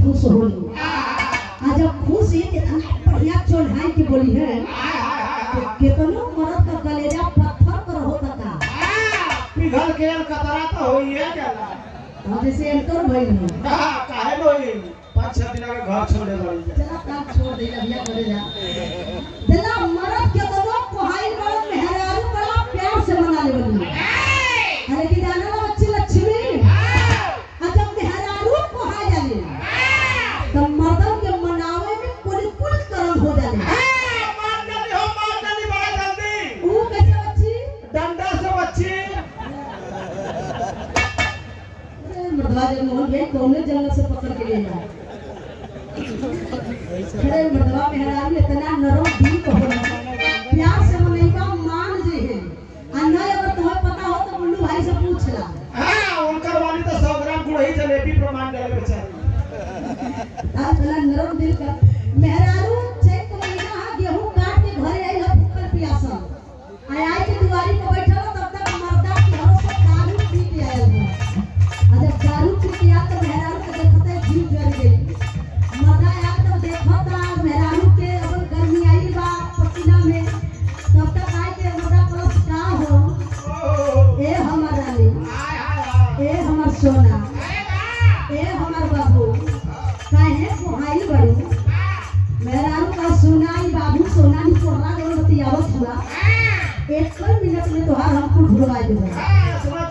खुश होली आ जब खुश ही इतना बढ़िया चोढ़ाई के बोली है तो केतनो मरद का कलेजा पत्थर पर होता का पिघल के कतरा तो होइए जाला और जैसे एंकर भइल है कहा काहे होई पाँच छह दिन के घर छोड़े पड़ी चला काम छोड़ दे भैया करे जा दिला मरद केतनो कोहाई बड़ा मेहरारू बड़ा प्यार से मना ले बनी अरे कि जाना ना बच्ची लक्ष्मी आ जब मेहरारू कोहा जाले तब मर्दन के मनावे में कुल कुल करम हो जाले मार जल्दी हो मार जल्दी बड़ा जल्दी ऊ कैसे बच्ची डंडा से बच्ची अरे मर्दवा जब मोहन गए कौने जंगल से पकड़ के ले जाए अरे मर्दवा मेहरारू इतना नरम दिल को होला प्यार से मनैका मान जे है आ नहीं अगर तुम्हें पता हो तो मुन्नू भाई से पूछ ला हाँ उनकर वाली तो सौ ग्राम गुड़ही जलेबी प्रमाण देवे के चाहिए आज भला नरम दिल का मेहरारू चैत के महीना हा गेहूं काट के घरे आई हो भूखल प्यासल आय आय के दुआरी पे बैठल हो, तब तक मर्दा की घरों से दारू पी के आयल हो आ जब दारू पी के आया तो मेहरारू के देखते जीव जल गई मर्दा आया तब देखता मेहरारू के अब गर्मी आई बा पसीना में तब तक आए के मर्दा प्लस का हो ओ ए हमर रानी हाय हाय हाय ए हमर सोना ए हमर बाबू काहे कोहाई बड़ू मेहरारू का सोनाई बाबू सोनाई कोर्रा के बतियावत हुआ एक मिनट में तोहार हम कुल भुलवा देबो हाँ, सुना